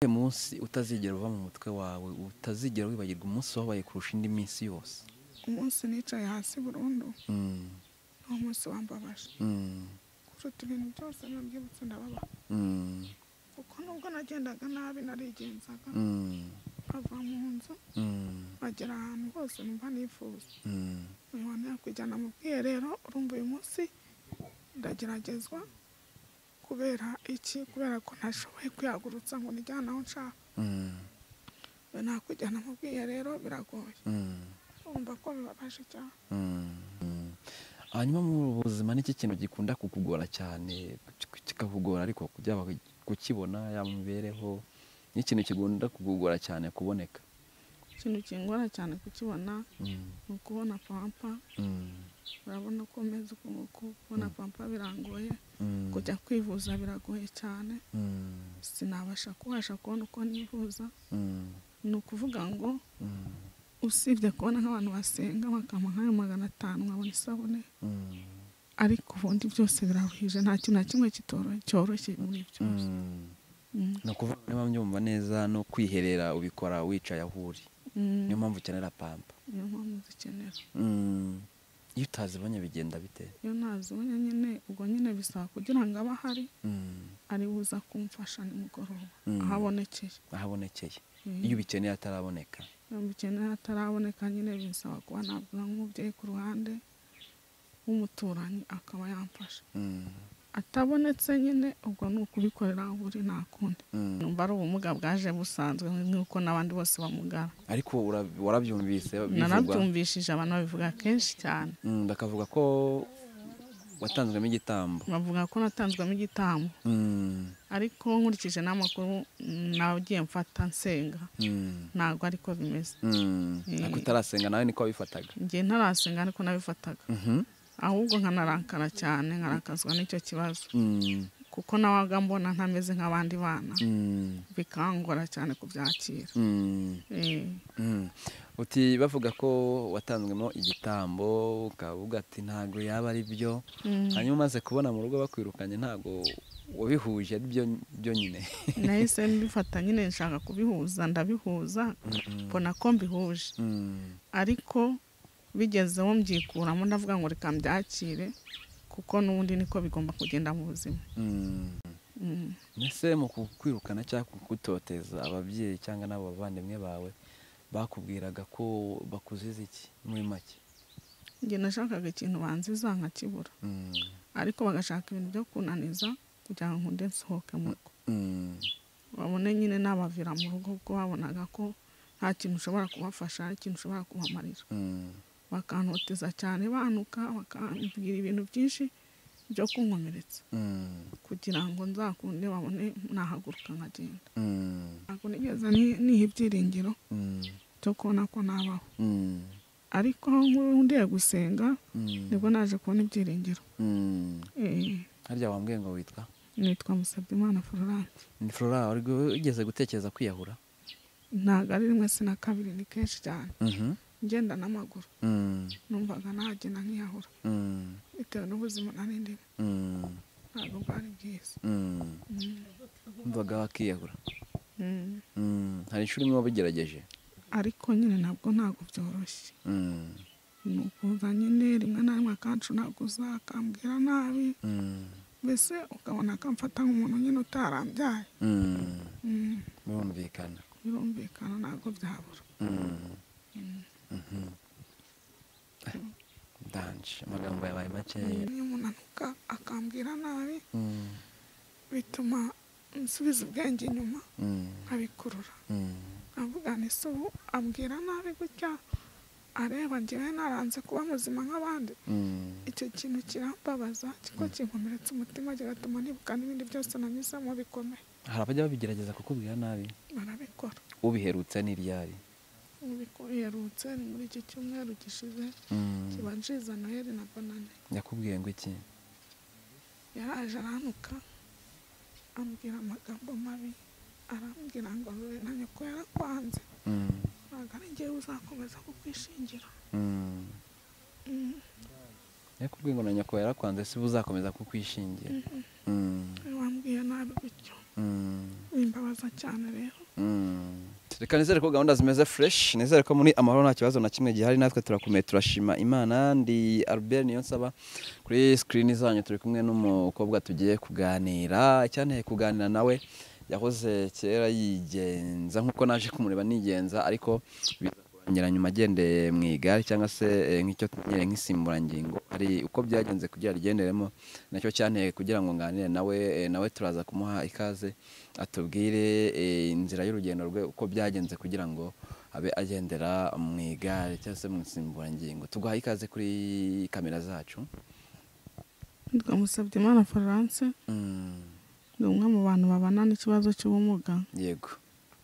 uyu munsi utazigera uva mu mutwe wawe utazigera wibagirwa umunsi wabaye kurusha indi minsi yose umunsi nicaye hasi burundu Mm, ni umunsi wambabaje mm, kuruta ibintu byose nabyibutse ndababara mm, kuko nubwo nagendaga nabi narigenzaga mm, nkava mu nzu mm, nkagera ahantu hose numva nifuza mm. uyu wantu yakwijyana mu bwiherero urumva uyu munsi ndageragezwa kubera iki kubera ko ntashoboye kwihagurutsa ngo nijyane aho nshaka Mm, ubu nakujyana mu bwiherero biragoye mm, urumva ko bibabaje cyane mm, mm. hanyuma muri ubu buzima n'iki kintu gikunda kukugora cyane kik- kikakugora ariko byaba kukibona yaba imibereho n'ikintu kigunda kukugora cyane kuboneka ikintu kingora cyane kukibona Mm, ni ukubona pampa mm, urabona ko meze ukunguku kubona pampa birangoye mm, kujya kwivuza biragoye cyane mm, sinabasha kubasha kubona uko nivuza mm, ni ukuvuga ngo mm, usibye kubona nk'abantu basenga bakampa nk'ayo magana atanu nkabona isabune mm, ariko ubundi byose biraruhije nta kintu na kimwe kitoro- cyoroshye muri byose mm. Mm. ni ukuvuga niba mbyumva neza no kwiherera ubikora wicaye aho uri Mm. niyo mpamvu ukenera pampa niyo mpamvu zikenera Mm, iyo utazibonye bigenda bite iyo ntazibonye nyine ubwo nyine bisaba kugira ngo abe ahari Mm, ari buza kumfasha nimugoroba Mm. ahabonekeye ahabonekeye Mm. iyo ubikeneye ataraboneka iyo mbikeneye ataraboneka nyine bisaba kuba nabwira nk'umubyeyi ku ruhande w'umuturanyi akaba yamfasha Mm, atabonetse nyine ubwo ni ukubikorera aho uri nta kundi mm. numva ari ubumuga bwaje busanzwe nk'uko n'abandi bose bamugara ariko ura- warabyumvise bivugwa narabyumvishije abantu babivuga kenshi cyane Mm, bakavuga ko watanzwemo igitambo bavuga ko natanzwemo igitambo Mm, ariko nkurikije n'amakuru nagiye mfata nsenga mm, ntabwo ariko bimeze mm. Eh. ariko utarasenga nawe niko wabifataga ngiye ntarasenga ariko nabifataga Mhm, ahubwo nkanarakara cyane nkarakazwa n'icyo kibazo mm, kuko nabaga mbona ntameze nk'abandi bana mm, bikangora cyane kubyakira mm. Eh, Mm. uti bavuga ko watanzwemo igitambo ukavuga ati ntabwo yaba ari byo mm. hanyuma umaze kubona mu rugo bakwirukanye ntabwo wabihuje ari byo byo nyine nahise mbifata nyine nshaka kubihuza ndabihuza mbona ko mbihuje Mm. ariko bigezeho mbyikuramo ndavuga ngo reka mbyakire kuko n'ubundi niko bigomba kugenda mu buzima Mm. Mm. mbese mu kukwirukana cyangwa kugutoteza ababyeyi cyangwa n'abo bavandimwe bawe bakubwiraga ko bakuziza iki muri make njye nashakaga ikintu banziza nkakibura Mm. ariko bagashaka ibintu byo kunaniza kugira ngo nde nsohoke mu rugo Mm. babone nyine nabavira mu rugo kuko babonaga ko nta kintu ushobora kubafasha nta kintu ushobora kubamarira Mm. bakantoteza cyane banuka bakambwira ibintu byinshi byo kunkomeretsa Mm. kugira ngo nzakunde babone nahaguruka nkagenda Mm. ntabwo nigeze ni- niha ibyiringiro Mm. byo kubona ko nabaho Mm. ariko aho nkuru ndiye gusenga Mm. nibwo naje kubona ibyiringiro Mm. Eh, harya wambwiye ngo witwa nitwa musabyimana florence ni flora wari wigeze gutekereza kwiyahura ntabwo ari rimwe si na kabiri ni kenshi cyane Mhm. ngenda n'amaguru Mm. numvaga nagenda nkiyahura Mm. bitewe n'ubuzima nari ndimo Mm. ntabwo bwari bwiza Mm. umvaga wakiyahura Mm. Mm. hari inshuro imwe wabigerageje ariko nyine nabwo ntabwo byoroshye Mm. ni ukuza nyine rimwe na rimwe akancunaguza akambwira nabi Mm. mbese ukabona akamfata nk'umuntu nyine utarambyaye Mm. Mm. birumvikana birumvikana ntabwo byabura Mm. Mhm. ndanje amagambo yabaye makeya iyo umuntu anuka akambwira nabi Mm. bituma nsubiza ubwenge inyuma Mm. nkabikurura Mm. avuga ni se ubu ambwira nabi gutya areba ngewe naranze kuba muzima nk'abandi Mm. icyo kintu kirambabaza kiko kinkomeretsa umutima kigatuma nibuka n'ibindi byose nanyuzemo bikomeye hari abajya babigerageza kukubwira nabi barabikora ubiherutse n'iryari bikoherutse ni muri iki cyumweru gishize Mm. kibanjiriza noheli na bonane yakubwiye ngo iki yaraje aranuka ambwira amagambo mabi arambwira ngo "Rure na nyoko yarakwanze Mm. ntabwo ari ngewe uzakomeza kukwishingira Mm. Mm. yakubwiye ngo na nyoko yarakwanze si uzakomeza kukwishingira Mm. wambwiye nabi gutyo Mm. wimbabaza cyane rero Mm. reka nizere ko gahunda zimeze fresh nizere ko muri amahoro nta kibazo na kimwe gihari natwe turakomeye turashima imana ndi albert niyo nsaba kuri screen zanyu turi kumwe n'umukobwa tugiye kuganira icyanteye kuganira nawe yahoze kera yigenza nk'uko naje kumureba nigenza ariko biza kurangira nyuma agendeye mu igare cyangwa se eh, nk'icyo tumenyereye nk'insimburangingo hari uko byagenze kugira rigenderemo nacyo cyanteye kugira ngo nganire nawe eh, nawe turaza kumuha ikaze atubwire eh, inzira y'urugendo rwe uko byagenze kugira ngo abe agendera mu igare cyangwa se mu nsimburangingo tuguhaye ikaze kuri kamera zacu nitwa Musabyimana Florence Mm, ni umwe mu bantu babana n'ikibazo cy'ubumuga yego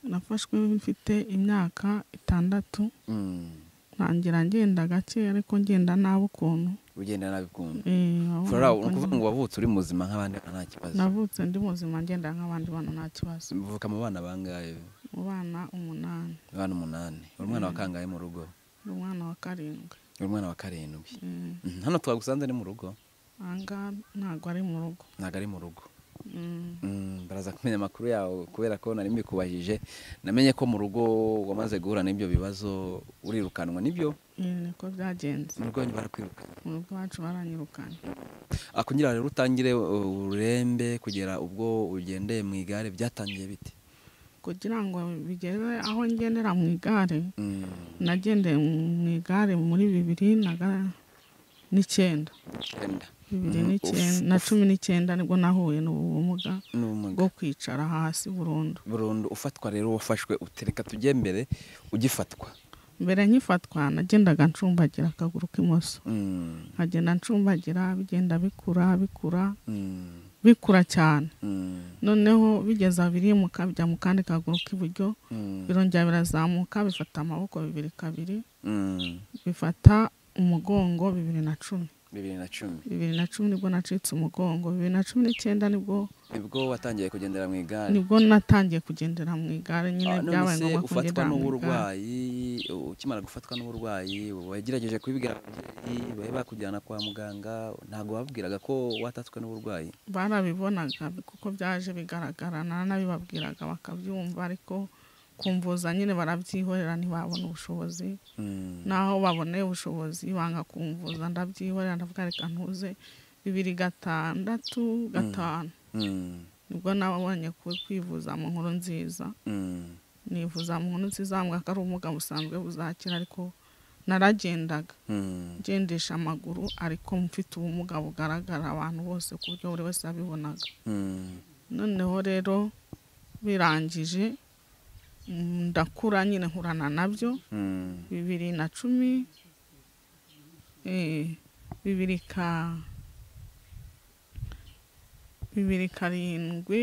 nafashwe mfite imyaka itandatu Mm, ntangira ngenda gake ariko ngenda nabi ukuntu ugenda nabi ukuntu Eh, wabona flora uko ni ukuvuga ngenda. ngo wavutse uri muzima nk'abandi bana nta kibazo navutse ndi muzima ngenda nk'abandi bana nta kibazo uvuka mu bana bangahe mu bana umunani abana umunani uri umwana wa Mm. kangahe mu rugo ni umwana wa karindwi uri umwana wa karindwi Eh, Mm, hano twagusanze ni mu rugo aha ngaha ntabwo ari mu rugo ntabwo ari mu rugo Mm. Mm, baraza kumenya amakuru yawe kubera ko nari mbikubajije namenye ko mu rugo wamaze guhura n'ibyo bibazo urirukanwa nibyo Eh, niko byagenze mu rugo wanyu barakwirukana mu rugo iwacu baranyirukanye Ah, kugira rero utangire uh, ururembe kugera ubwo ugendeye mu igare byatangiye bite kugira ngo bigere aho ngendera mu igare Mm, nagendeye mu igare muri bibiri na ga- n'icyenda icyenda. bibiri Mhm. n'icyenda Uf, na uf. cumi n'icyenda nibwo nahuye n'ubu bumuga n'ubumuga bwo kwicara hasi burundu burundu ufatwa rero wafashwe utereka tujye mbere ugifatwa mbere nkifatwa nagendaga ncumbagira akaguru k'imoso Mm, nkagenda ncumbagira bigenda bikura bikura mm, bikura cyane mm, noneho bigeze abirimuka bijya mu kandi kaguru k'iburyo mm, birongera birazamuka bifata amaboko bibiri kabiri mm. bifata umugongo bibiri na cumi bibiri na cumi bibiri na cumi nibwo nacitse umugongo bibiri na cumi n'icyenda nibwo nibwo watangiye kugendera mu igare nibwo natangiye kugendera mu igare nyine Ah, none byabaye se ngombwa ufatwa kugendera mu igare n'uburwayi ukimara gufatwa n'uburwayi wagerageje kubibwira ababyeyi bari bakujyana kwa muganga ntabwo babwiraga ko watatswe n'uburwayi barabibonaga kuko byaje bigaragara naranabibabwiraga bakabyumva ariko kumvuza nyine barabyihorera ntibabona ubushobozi Mm, naho baboneye ubushobozi banga kumvuza ndabyihorera ndavuga reka ntuze bibiri gatandatu gatanu mm, nibwo nabonye ku- kwivuza mu nkuru nziza mm, nivuza mu nkuru nziza bambwira ko ari ubumuga busanzwe buzakira ariko naragendaga mm, ngendesha amaguru ariko mfite ubumuga bugaragara abantu bose ku buryo buri wese yabibonaga mm, noneho rero birangije mm, ndakura nyine nkurana nabyo mm, bibiri na cumi eh, bibiri ka bibiri karindwi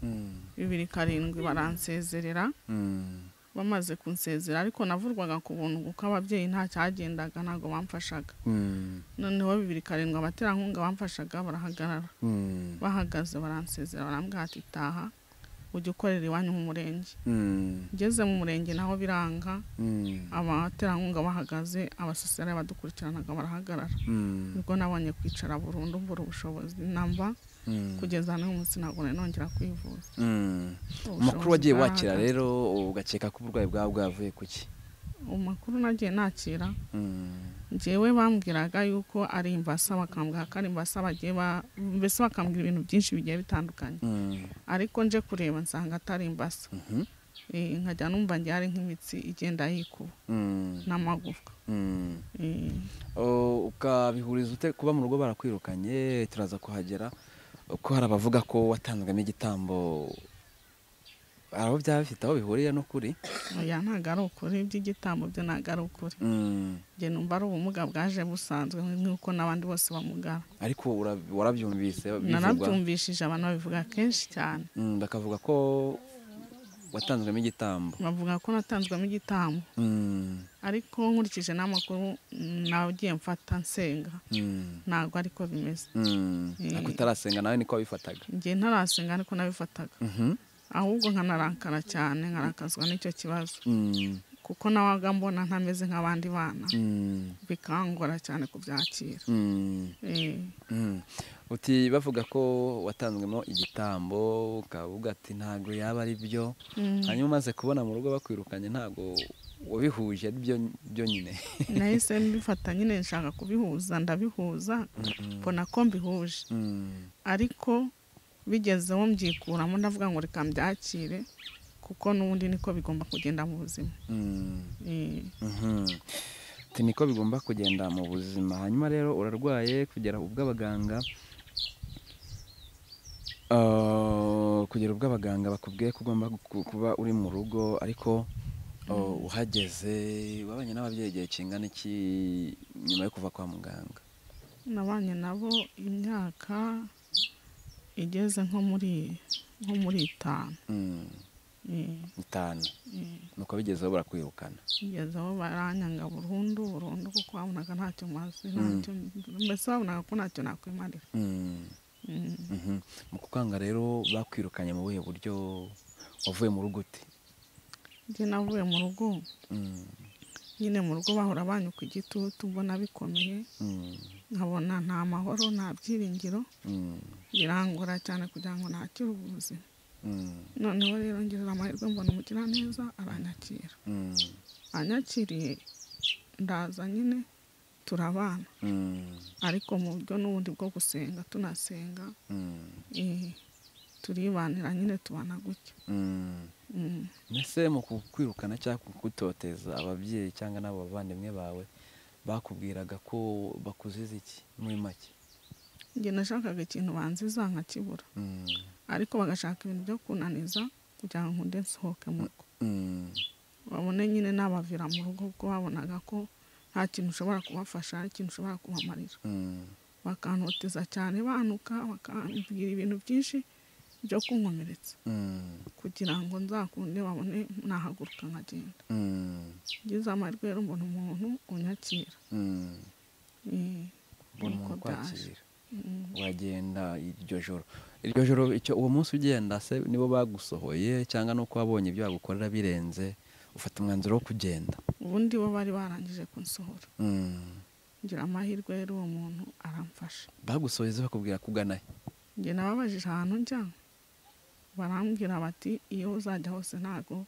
mm, bibiri karindwi baransezerera mm. bamaze kunsezera ariko navurwaga ku buntu kuko ababyeyi nta cyagendaga ntabwo bamfashaga Mm, noneho bibiri karindwi abaterankunga bamfashaga barahagarara mm, bahagaze baransezera barambwira ati taha ujye ukorera iwanyu mu murenge mm, ngeze mu murenge naho biranga mm, abaterankunga bahagaze abasosiyare badukurikiranaga barahagarara mm, nibwo nabonye kwicara burundu mbura ubushobozi namba mm, kugeza n'uyu munsi ntabwo nari nongera kwivuza mm. Ubushobozi amakuru wagiye wakira bwarahagaze. rero ugakeka ko uburwayi bwawe bwavuye ku ki amakuru nagiye nakira Mm, njyewe bambwiraga yuko ari imbasa bakambwira ko ari imbasa bagiye ba mbese bakambwira ibintu byinshi bigiye bitandukanye mm, ariko nje kureba nsanga atari imbasa mhm, Eh, nkajya numva ngiye ari nk'imitsi igenda yikuba mm, n'amagufwa mm. Eh, O- ukabihuriza ute kuba mu rugo barakwirukanye turaza kuhagera uko hari abavuga ko watanzwemo igitambo hari aho byaba bifite aho bihuriye n'ukuri oya ntabwo ari ukuri iby'igitambo byo ntabwo ari ukuri Mm, njye numva ari ubumuga bwaje busanzwe nk'uko n'abandi bose bamugara ariko ura- warabyumvise bivugwa? narabyumvishije abantu babivuga kenshi cyane Mm, bakavuga ko watanzwemo igitambo bavuga ko natanzwemo igitambo Mm, ariko nkurikije n'amakuru nagiye mfata nsenga mm, ntabwo ariko bimeze mm. Eh. ariko utarasenga nawe niko wabifataga njye ntarasenga ariko nabifataga Mhm, ahubwo nkanarakara cyane nkarakazwa n'icyo kibazo mm, kuko nabaga mbona ntameze nk'abandi bana Mm, bikangora cyane kubyakira mm, Eh, mm. uti bavuga ko watanzwemo igitambo ukavuga ati ntabwo yaba ari byo mm. hanyuma umaze kubona mu rugo bakwirukanye ntabwo wabihuje ari byo byo nyine nahise mbifata nyine nshaka kubihuza ndabihuza mbona ko mbihuje Mm, ariko bigezeho mbyikuramo ndavuga ngo reka mbyakire kuko n'ubundi niko bigomba kugenda mu buzima mm, Eh, mhm. Uti niko bigomba kugenda mu buzima hanyuma rero urarwaye kugera ubwo abaganga Ah, kugera ubwo abaganga bakubwiye ko ugomba gu- kuba uri mu rugo ariko oh, uhageze wabanye n'ababyeyi igihe kingana iki nyuma yo kuva kwa muganga nabanye nabo imyaka igeze nko muri nko muri itanu Mm, Eh, itanu eh. nuko bigezeho barakwirukana kugeza aho baranyanga burundu burundu kuko babonaga ntacyo mazi Mm. ntacyo mbese babonaga ko ntacyo nakwimarira Mm. Mm. Mhm. mu kukanga rero bakwirukanye mu buhe buryo wavuye mu rugo ute njye navuye mu rugo Mm, nyine mu rugo bahora banyuka igitutu mbona bikomeye mm, nkabona nta mahoro nta byiringiro mm, birangora cyane kugira ngo nakire ubuzima mm, noneho rero ngerera amahirwe mbona umugira neza aranyakira mm, anyakiriye ndaza nyine turabana mm, ariko mu buryo n'ubundi bwo gusenga tunasenga mm, eh, turibanira nyine tubana gutya mm. Mm. mbese mu kukwirukana cyangwa kugutoteza ababyeyi cyangwa n'abo bavandimwe bawe bakubwiraga ko bakuziza iki muri make njye nashakaga ikintu banziza nkakibura Mm, ariko bagashaka ibintu byo kunaniza kugira ngo nkunde nsohoke mu rugo mm, babone nyine nabavira mu rugo kuko babonaga ko nta kintu ushobora kubafasha nta kintu ushobora kubamarira mm, bakantoteza cyane banuka bakambwira ibintu byinshi byo kunkomeretsa mm, kugira ngo nzakunde babone nahaguruka nkagenda mm, ngize amahirwe rero mbona umuntu unyakira mm. Eh, mbona nuko umuntu byaje. ukwakira Mm. wagenda iryo joro iryo joro icyo uwo munsi ugenda se nibo bagusohoye cyangwa nuko wabonye ibyo bagukorera birenze ufata umwanzuro wo kugenda ubundi bo bari barangije kunsohora Mm. ngira amahirwe rero uwo muntu aramfasha bagusoheze bakubwira kugana he njye nababajije ahantu njya barambwira bati iyo uzajya hose ntago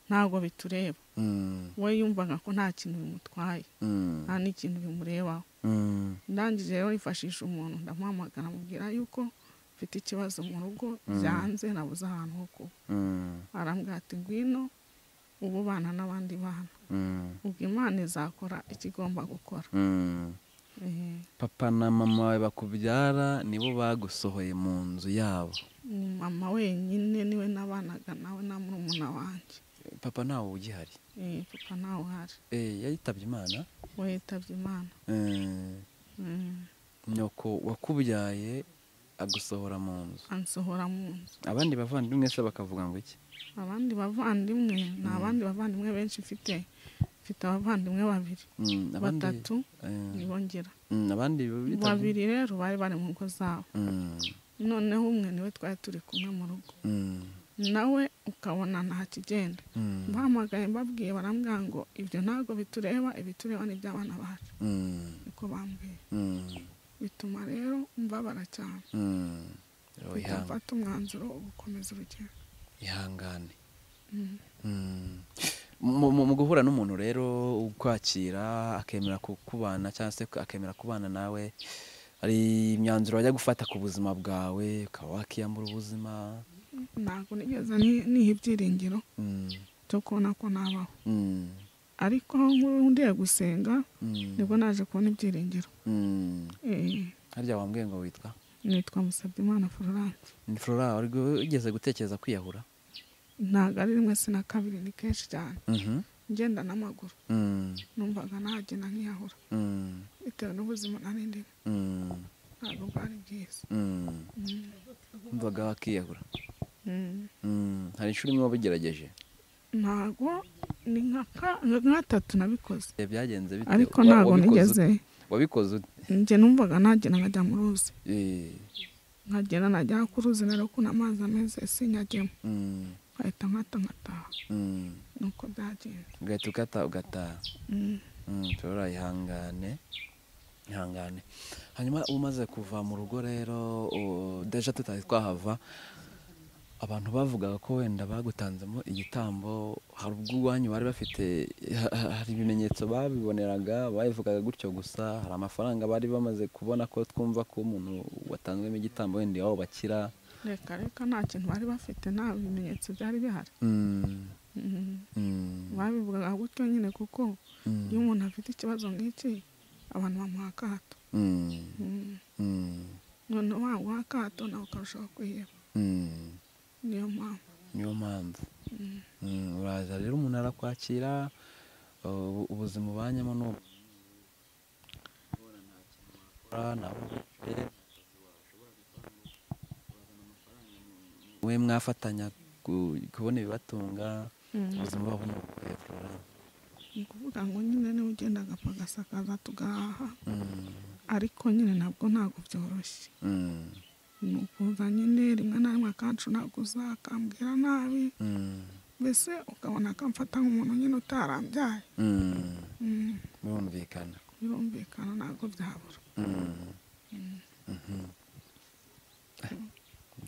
ntago bitureba Mm, we yumvaga ko nta kintu bimutwaye mm, nta n'ikintu bimurebaho mm, ndangije rero yifashisha umuntu ndamuhamagara amubwira yuko mfite ikibazo mu rugo Mm. byanze nabuze ahantu ho kuba mm, arambwira ati ngwino ubu bana n'abandi bana mm, ubwo imana izakora ikigomba gukora mm. Eh, papa na mama wawe bakubyara nibo bagusohoye mu nzu yabo ni mama wenyine niwe nabanaga nawe na murumuna wanjye papa ntawe ugihari Eh, papa ntawe uhari Eh, yayitabye imana we yitabye imana Eh, Mm, nyoko wakubyaye agusohora mu nzu ansohora mu nzu abandi bavandimwe se bakavuga ngo iki abandi bavandimwe ni Mm. abandi bavandimwe benshi mfite mfite abavandimwe babiri Mm, abandi- batatu eh, nibongera mm, abandi bitabye- babiri rero bari bari mu ngo zabo Mm, noneho umwe niwe twari turi kumwe mu rugo mm, nawe ukabona nta kigenda mm, bahamagaye mbabwiye barambwira ngo ibyo ntabwo bitureba ibitureba ni iby'abana bacu mm, niko bambwiye mm, bituma rero mbabara cyane mm. Rero Mpita ihanga- mfata umwanzuro wo gukomeza urugendo ihangane Mm. Mm. Mu- mu mu guhura n'umuntu rero ukwakira akemera ku- kubana cyangwa se akemera kubana nawe hari imyanzuro wajya gufata ku buzima bwawe ukaba wakiyambura ubuzima ntabwo nigeze ni- niha ibyiringiro Mm, byo kubona ko nabaho mm, ariko nkundiye gusenga mm, nibwo naje kubona ibyiringiro mm. Eh, harya wambwiye ngo witwa nitwa musabyimana florence ni flora wari ugeze gutekereza kwiyahura ntabwo ari rimwe si na kabiri ni kenshi cyane Mhm. ngenda n'amaguru Mm, numvaga nagenda nkiyahura mm, bitewe n'ubuzima nari ndimo mm, ntabwo bwari bwiza mm. Mm. umvaga wakiyahura Mm. Mm, hari inshuro imwe wabigerageje ntabwo ni nka ka- nka gatatu nabikoze Eh, byagenze bite ariko Wa- ntabwo wabikoze nigeze ute? wabikoze ute? njye numvaga nagenda nkajya mu ruzi Eh, nkagenda najya ku ruzi rero kuna amazi ameze sinyagemo mm, nkahita nkata nkataha mm. nuko byagenze kugenda ugahita ukata ugataha Mm. Mm, turora ihangane ihangane hanyuma umaze kuva mu rugo rero u- deja tutari twahava abantu bavugaga ko wenda bagutanzemo igitambo hari ubwo iwanyu bari bafite ha- ha- hari ibimenyetso babiboneraga babivugaga gutyo gusa hari amafaranga bari bamaze kubona ko twumva ko umuntu watanzwemo igitambo wenda iwabo bakira reka reka nta kintu bari bafite nta bimenyetso byari bihari Mm, Mm. mm, babivugaga gutyo nyine kuko mm, iyo umuntu afite ikibazo nk'iki abantu bamuha akato mm, Mm. mm, none waguha akato nawe ukarushaho kwiheba mm. niyo mpamvu niyo mpamvu Mm. Mm, uraza rero umuntu arakwakira ubu- ubuzima ubanyemo ni ubu nta kintu wakora, nta we mwafatanya ku- kubona ibibatunga Mm. ubuzima bwabo ni ubuhe Florent? ni ukuvuga ngo nyine niwe ugenda agapfa agasakaza tugahaha Mm, ariko nyine nabwo ntabwo byoroshye mm, ni ukuza nyine rimwe na rimwe akanshunaguza akambwira nabi mm, mbese ukabona akamfata nk'umuntu nyine utarambyaye mm, Mm. birumvikana birumvikana ntabwo byabura Mm, Mm. mhm.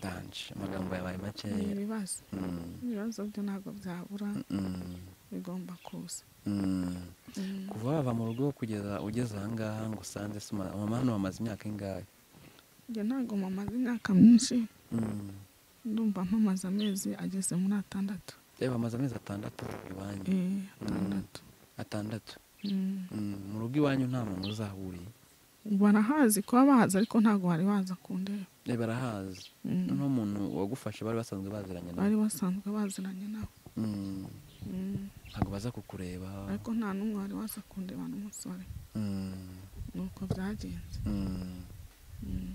Danje, amagambo yabaye ni makeya ibibazo Mm, ibibazo byo ntabwo byabura mm, bigomba kuza mm. Mm. kuva wava mu rugo kugeza ugeze ahangaha ngo usanze se uma- mama hano bamaze imyaka ingahe njye ntabwo mamaze imyaka myinshi Mm. ndumva mpamaze amezi ageze muri atandatu Eh, bamaze amezi atandatu iwanyu Eh, atandatu atandatu Mm. Mm, mu rugo iwanyu nta muntu uzahuriye barahazi kuba bahazi ariko ntabwo bari baza kundeba Eh, barahazi Mm. noneho umuntu wagufashe bari basanzwe baziranye bari nawe basanzwe baziranye nabo Mm, Mm. ntabwo baza kukureba ariko nta n'umwe wari waza kundeba n'umusore Mm, ni uko byagenze mm. Mm.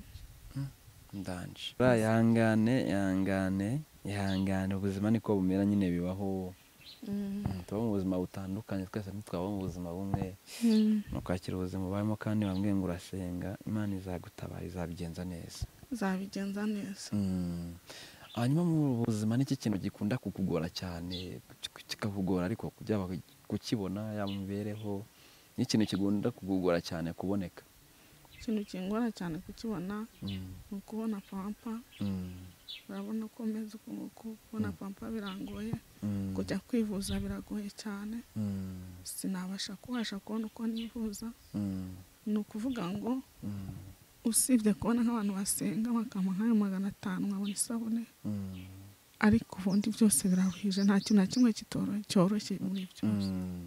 ndanje Buriya ihangane ihangane ihangane ubuzima niko bumera nyine bibaho Mm. Mm, tuba mu buzima butandukanye twese ntitwaba mu buzima bumwe Mm. ni ukwakira ubuzima ubayemo kandi bamwe ngo urasenga imana izagutabara izabigenza neza zabigenza neza Mm. hanyuma mu buzima n'iki kintu gikunda kukugora cyane kik- kikakugora ariko byaba kukibona yaba imibereho n'ikintu kigunda kukugora cyane kuboneka ikintu kingora cyane kukibona Mm, ni ukubona pampa mm, urabona ko meze uku nguku kubona pampa birangoye mm, kujya kwivuza biragoye cyane mm, sinabasha kubasha kubona uko nivuza mm, ni ukuvuga ngo mm, usibye kubona nk'abantu basenga bakampa nk'ayo magana atanu nkabona isabune mm, ariko ubundi byose biraruhije nta kintu na kimwe kitoro- cyoroshye muri byose mm.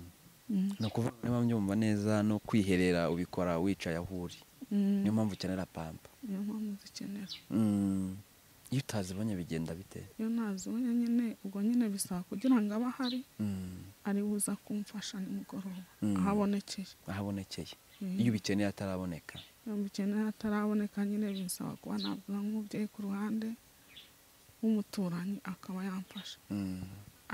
Mm. ni ukuvuga niba mbyumva neza no kwiherera ubikora wicaye aho uri Mm. niyo mpamvu ukenera pampa niyo mpamvu zikenera Mm. iyo utazibonye bigenda bite iyo ntazibonye nyine ubwo nyine bisaba kugira ngo abe ahari Mm. ari buza kumfasha nimugoroba Mm. aho abonekeye ahabonekeye Mm. iyo ubikeneye ataraboneka iyo mukeneye ataraboneka nyine binsaba kuba navuga nk'umubyeyi ku ruhande w'umuturanyi akaba yamfasha Mm,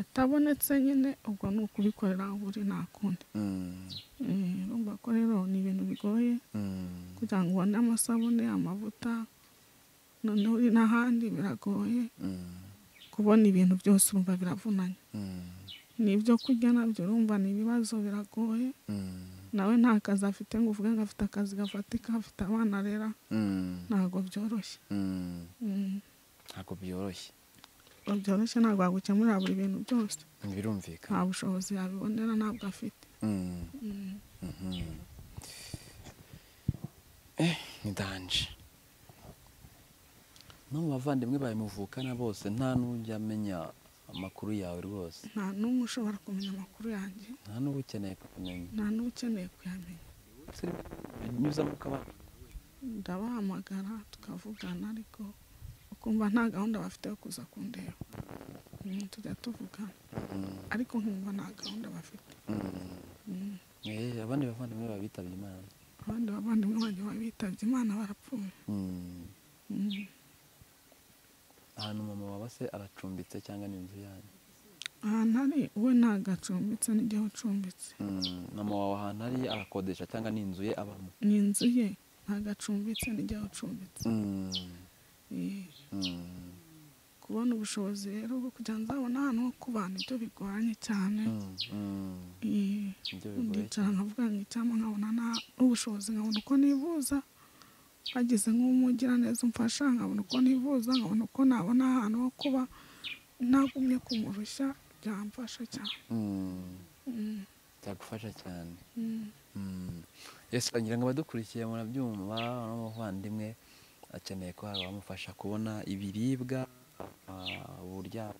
atabonetse nyine ubwo ni ukubikorera aho uri nta kundi mm, Eh, urumva ko rero ni ibintu bigoye mm, kugira ngo ubone amasabune amavuta noneho uri n'ahandi biragoye mm, kubona ibintu byose urumva biravunanye mm, n'ibyo kurya nabyo urumva ni ibibazo biragoye mm, nawe nta kazi afite ngo uvuge ngo afite akazi gafatika afite abana arera mm, ntabwo byoroshye mm. Mm. ntabwo byoroshye ngo byoroshye ntabwo wagukemurira buri bintu byose nta birumvikana bushobozi yabibonera ntabwo afite Mm, Mm. mhm. Eh, ni danje no mu bavandimwe bawe muvukana bose nta n'ujya amenya amakuru yawe rwose nta n'umwe ushobora kumenya amakuru yanjye nta n'uba ukeneye kumenya nta n'ukeneye kuyamenya binyuzamo ukabana ndabahamagara tukavugana ariko ukumva nta gahunda bafite yo kuza kundeba Mm, tujya tuvugana Mm, ariko nkumva nta gahunda bafite mm. Mm. Eh, abandi bavandimwe bawe bitabye imana abandi bavandimwe banjye babitabye imana barapfuye Mm. Mm. ahantu mama waba se aracumbitse cyangwa ni inzu yanyu ahantu ari we ntabwo acumbitse n'igihe ucumbitse mama wawe ahantu ari arakodesha cyangwa ni inzu ye abamo ni inzu ye ntabwo acumbitse n'igihe ucumbitse Eh, ku kubona ubushobozi rero bwo kugira ngo nzabone ahantu ho kubana ibyo bigoranye cyane Mm, mm. Eh, Ibyo bigoye ndicara nkavuga ngo icyampa nkabona na- n'ubushobozi nkabona uko nivuza hagize nk'umugiraneza umfasha nkabona uko nivuza nkabona uko nabona ahantu ho kuba ntagumye kumurushya byamfasha cyane Mm, Mm, byagufasha cyane mm. Mm. Yes, ngira ngo abadukurikiye murabyumva n'umuvandimwe akeneye ko hari abamufasha kubona ibiribwa ah, uburyamo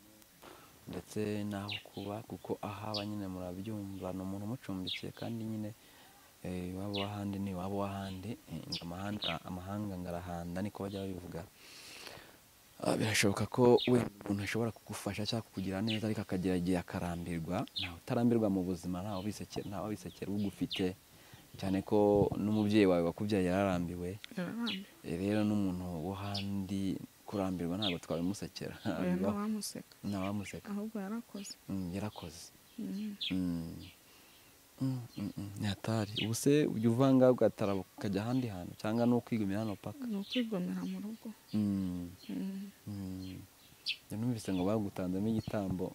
ndetse n'aho kuba kuko ahaba nyine murabyumva ni umuntu umucumbikiye kandi nyine eh, iwabo w'ahandi ni iwabo w'ahandi eh, ngo amahanda- amahanga ngo arahanda niko bajya babivuga Ah, birashoboka ko we umuntu ashobora kugufasha cyangwa kukugira neza ariko akagera igihe akarambirwa ntawe utarambirwa mu buzima ntawe ubisekera ntawe ubisekera ugufite cyane ko n'umubyeyi wawe wakubyaye yararambiwe yararambiwe Eh, rero n'umuntu wo handi kurambirwa ntabwo twabimusekera oya ntawamuseka ntawamuseka ahubwo yarakoze Mm, yarakoze Mm. Mm. Mm, mm, mm, ni hatari ubu se ujya uvanga ugatara ukajya ahandi hantu cyangwa ni ukwigumira hano paka ni ukwigomera mu rugo Mm. Mm. Mm. Njya numvise ngo bagutanzemo igitambo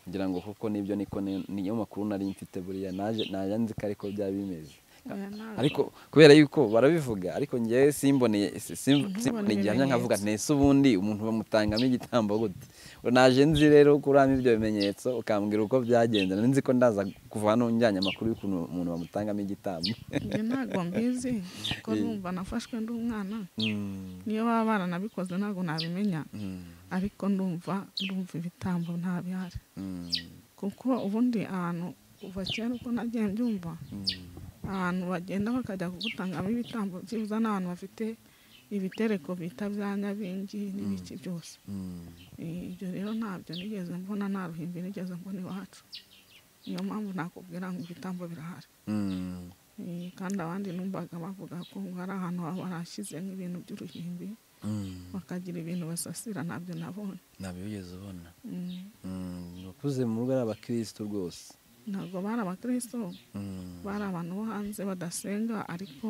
ngira ngo kuko nibyo niko ni- niyo makuru nari mfite buriya naje naje nzi ko ariko byaba bimeze oya ntabwo ariko kubera yuko barabivuga ariko ngewe simboneye si- sim- Ntubone simbone igihamya nkavuga ibimenyetso. ntese ubundi umuntu bamutangamo igitambo gute Ngo naje nzi rero kuramo ibyo bimenyetso ukambwira uko byagenze nari nzi ko ndaza kuva hano njyanye amakuru y'ukuntu umuntu bamutangamo igitambo njye ntabwo mbizi kuko Eh. numva nafashwe ndi umwana Mm. niyo baba baranabikoze ntabwo nabimenya Mm. ariko ndumva ndumva ibitambo ntabihari Mm. kuko ubundi ahantu kuva kera uko nagiye mbyumva Mm. ahantu bagenda bakajya kugutangamo ibitambo byibuza ni abantu bafite ibitereko bita bya nyabingi n'ibiki byose Mm. Eh, ibyo rero ntabyo nigeze mbona nta ruhimbi nigeze mbona iwacu niyo mpamvu nakubwira ngo ibitambo birahari Mm. Eh, kandi abandi numvaga bavuga ko ngo ari ahantu baba barashyize nk'ibintu by'uruhimbi Mm. bakagira ibintu basasira ntabyo nabonye ntabyo wigeze ubona Mm, abakuze mu rugo ari abakirisitu rwose ntabwo bari abakristo Mm. bari abantu bo hanze badasenga ariko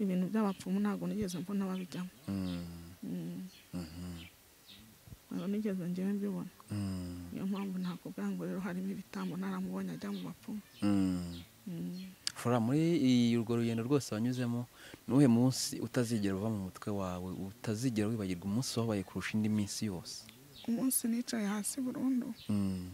ibintu by'abapfumu ntabwo nigeze mbona babijyamo Mm. Mm, Mhm. ntabwo nigeze ngewe mbibona Mm. niyo mpamvu nakubwira ngo rero harimo ibitambo naramubonye ajya mu bapfumu Mm. Mm, Flora muri iyi- urwo rugendo rwose wanyuzemo ni uwuhe munsi utazigera uva mu mutwe wawe utazigera wibagirwa umunsi wabaye kurusha indi minsi yose umunsi nicaye hasi burundu Mm.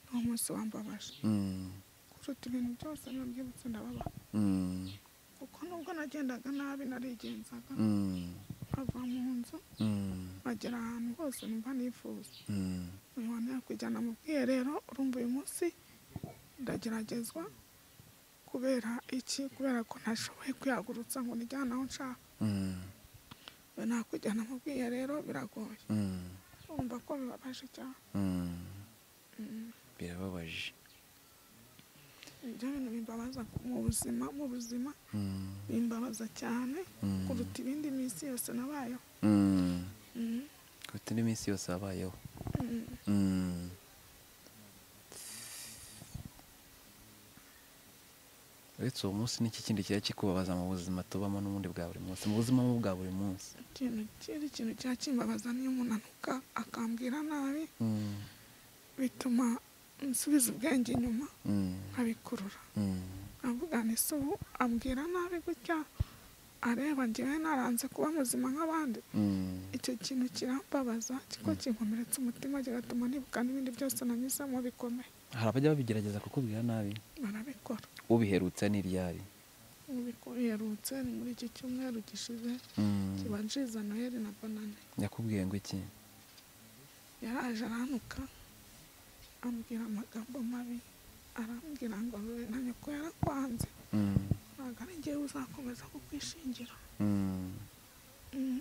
ni umunsi wambabaje Mm. kuruta ibintu byose niyo mbyibutse ndababara Mm. kuko nubwo nagendaga nabi narigenzaga Mm. nkava mu nzu Mm. nkagera ahantu hose numva nifuza Mm. uyu wantu yakujyana mu bwiherero urumva uyu munsi ndageragezwa kubera iki kubera ko ntashoboye kwihagurutsa ngo nijyane aho nshaka Mm. ubu nakujyana mu bwiherero biragoye Mm. urumva ko bibabaje cyane Mm. Mm, birababaje ibyo bintu bimbabaza mu buzima mu buzima Mm. bimbabaza cyane Mm. kuruta ibindi minsi yose nabayeho Mm. Mm, kuruta indi minsi yose wabayeho mm. Mm. uretse uwo munsi n'iki kindi kiba kikubabaza mu buzima tubamo n'ubundi bwa buri munsi mu buzima mu bwa buri munsi ikintu kindi kintu cya kimbabaza niyo umuntu anuka akambwira nabi Mm, bituma nsubiza ubwenge inyuma mm, nkabikurura mm, avugana isubu ambwira nabi gutya areba ngewe naranze kuba muzima nk'abandi mm, icyo kintu kirambabaza kiko kinkomeretsa umutima kigatuma nibuka n'ibindi byose nanyuzemo bikomeye hari abajya babigerageza kukubwira nabi barabikora ubiherutse n'iryari biherutse ni muri iki cyumweru gishize Mm, kibanjiza noheli na banane yakubwiye ngo iki yaraje aranuka ambwira amagambo mabi arambwira ngo "Wowe na nyoko yarakwanze Mm, ntabwo ari ngewe uzakomeza kukwishingira mm. Mm,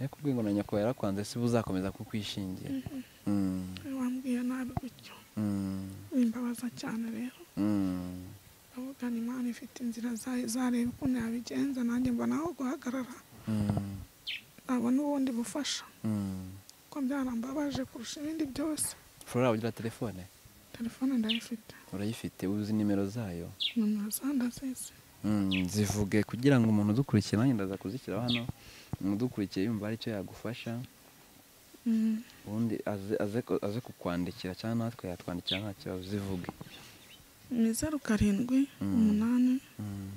yakubwiye ngo na nyoko yarakwanze si uzakomeza kukwishingira mhm. Mm, we wambwiye nabi gutyo mm, bimbabaza cyane rero mm, ndavuga ni imana ifite inzira zayo izareba ukuntu yabigenza nanjye mbona aho guhagarara mm, nabona ubundi bufasha mm. kuko byarambabaje kurusha ibindi byose flora ugira telefone telefone ndayifite urayifite uzi nimero zayo nomero za ndazese Mm, zivuge kugira ngo umuntu udukurikiye nanjye ndaza kuzishyira hano umuntu udukurikiye yumva hari icyo yagufasha Mm. ubundi aze aze ku- aze kukwandikira cyangwa natwe yatwandikira nta kibazo uzivuge ni zeru karindwi Mm. umunani Mm,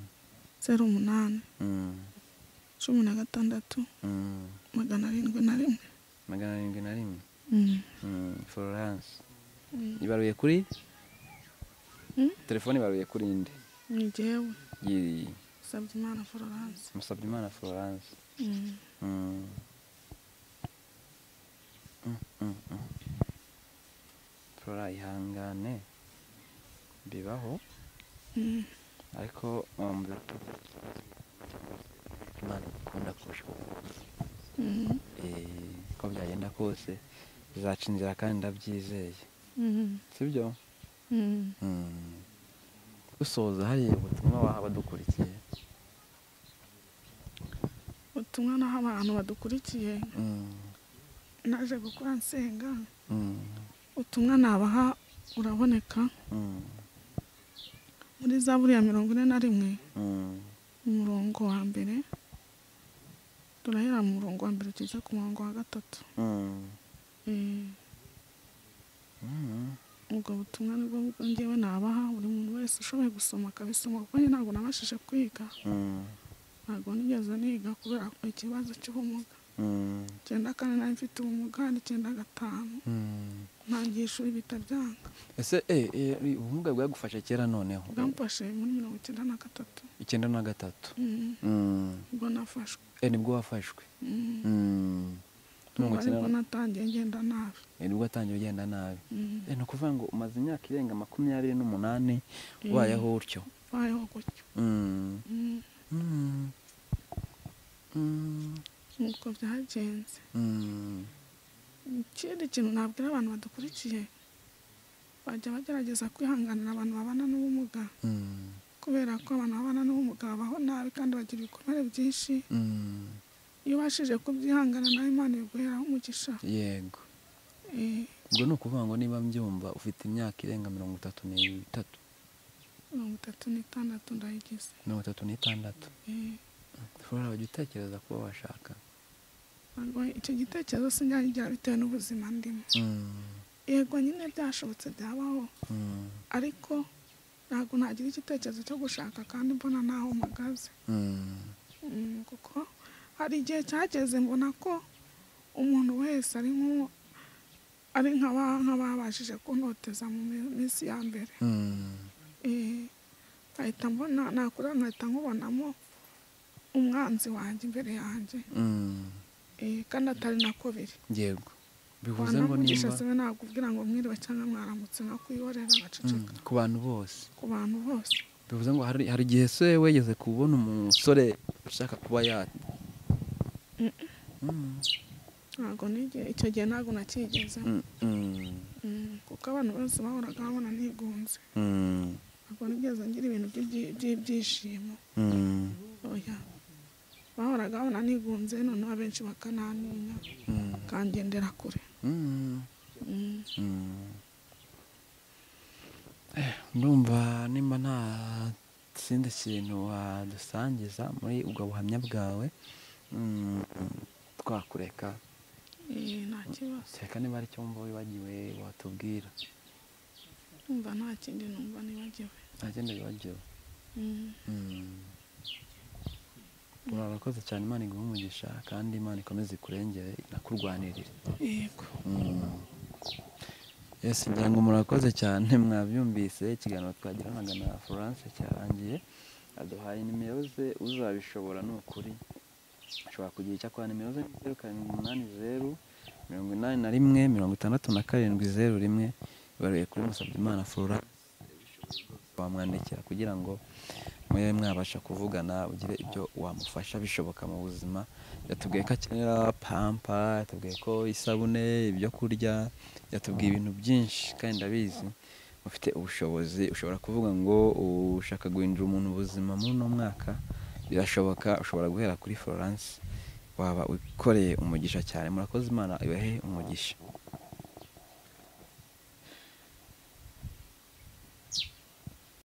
zeru umunani mm, cumi na gatandatu mm. magana arindwi na rimwe magana arindwi na rimwe Mm. Mm, florence Mm. ibaruye kuri Mm. telefone ibaruye kuri nde ni jyewe Yi- usabye imana florence musabyimana florence Mm. Mm. Mm, mm, mm. flora ihangane bibaho Mm. ariko um, imana ikunda kurusha Mm. Eh, uko byagenda kose bizaca inzira kandi ndabyizeye Mm. sibyo Mm. Mm. dusoza hariya ubutumwa waha abadukurikiye ubutumwa naho abantu badukurikiye Mm, naje gukora nsenga mm, ubutumwa nabaha uraboneka mm, muri zaburi ya mirongo ine na rimwe mm, umurongo wa mbere turahera mu murongo wa mbere tugeze ku murongo wa gatatu mm, Eh, mm. ubwo butumwa nibwo bwo ngewe nabaha buri muntu wese ushoboye gusoma akabisoma kuko njye ntabwo nabashije kwiga Mm, ntabwo nigeze niga kubera ikibazo cy'ubumuga mm, icyenda kane nari mfite ubumuga n'icyenda gatanu mm. ntangiye ishuri bitabyanga ese eh, eh, ubumuga bwagufasha kera noneho bwamfashe muri mirongo icyenda na gatatu icyenda na gatatu Mm. Mm. ubwo nafashwe Eh, nibwo wafashwe Mm. Mm. ubwo Mirongo icyenda ariko na- natangiye ngenda nabi eh, nibwo watangiye ugenda nabi Mm. Eh, ni ukuvuga ngo umaze imyaka irenga makumyabiri n'umunani ubayeho utyo mbayeho gutyo Mm. Mm. Mm. Mm. nuko byagenze Mm. ikindi kintu nabwira abantu badukurikiye bajya bagerageza kwihanganira abantu babana n'ubumuga Mm. kubera ko abantu babana n'ubumuga babaho nabi kandi bagira ibikomere byinshi Mm. iyo ubashije kubyihangana nawe imana iguheraho umugisha yego Eh, ubwo ni ukuvuga ngo niba mbyumva ufite imyaka irenga mirongo itatu n'itatu mirongo itatu n'itandatu ndayigize mirongo itatu n'itandatu Eh, ushobora kujya utekereza kuba washaka ntabwo icyo gitekerezo sinjagira bitewe n'ubuzima ndimo Mm. yego nyine byashobotse byabaho Mm. ariko ntabwo nagira igitekerezo cyo gushaka kandi mbona naho mpagaze Mm. Mm, kuko hari igihe cyageze mbona ko umuntu wese ari nko ari nk'aba- nk'ababashije kuntoteza mu mi- minsi ya mbere Mm. Eh, nkahita mbona nakura nkahita nkubonamo umwanzi wanjye imbere yanjye Mm. Eh, kandi atari nako biri yego bivuze ngo wanamugisha nimba siwe nagubwira ngo mwiriwe cyangwa mwaramutse nkakwihorera Mm, agaceceka ku bantu bose ku bantu bose bivuze ngo hari hari igihe se wegeze kubona umusore ushaka kuba ya Mm. ntabwo nigeze icyo gihe ntabwo nakigeze Mm. Mm. Mm, kuko abantu bose bahoraga babona nigunze Mm. ntabwo nigeze ngira ibintu by'ibyi- by'ibyishimo Mm. oya bahoraga babona nigunze noneho abenshi bakananinya Mm. kangendera kure Mm. Mm, Mm. Eh, ndumva nimba nta kindi kintu wadusangiza muri ubwo buhamya bwawe mm, twakureka eh, nta kibazo kereka niba ari icyo wumva wibagiwe watubwira numva nta kindi numva nibagiwe nta kindi wibagiwe Mm, Mm. urakoze cyane imana iguhe umugisha kandi imana ikomeze ikurengere inakurwanirire yego Yes, ngira ngo murakoze cyane mwabyumvise ikiganiro twagiranaga na Florence cyarangiye aduhaye nimero ze uzabishobora ni ukuri ashobora kugira icyo akora nimero ze ni zeru karindwi umunani zeru mirongo inani na rimwe mirongo itandatu na karindwi zeru rimwe ibaruye kuri Musabyimana Florence wamwandikira kugira ngo mube mwabasha kuvugana ugire ibyo wamufasha bishoboka mu buzima yatubwiye ko akenera pampa yatubwiye ko isabune ibyo kurya yatubwiye ibintu byinshi kandi ndabizi ufite ubushobozi ushobora kuvuga ngo ushaka guhindura umuntu ubuzima muri uno mwaka birashoboka ushobora guhera kuri Florence waba wikoreye umugisha cyane murakoze imana ibahe umugisha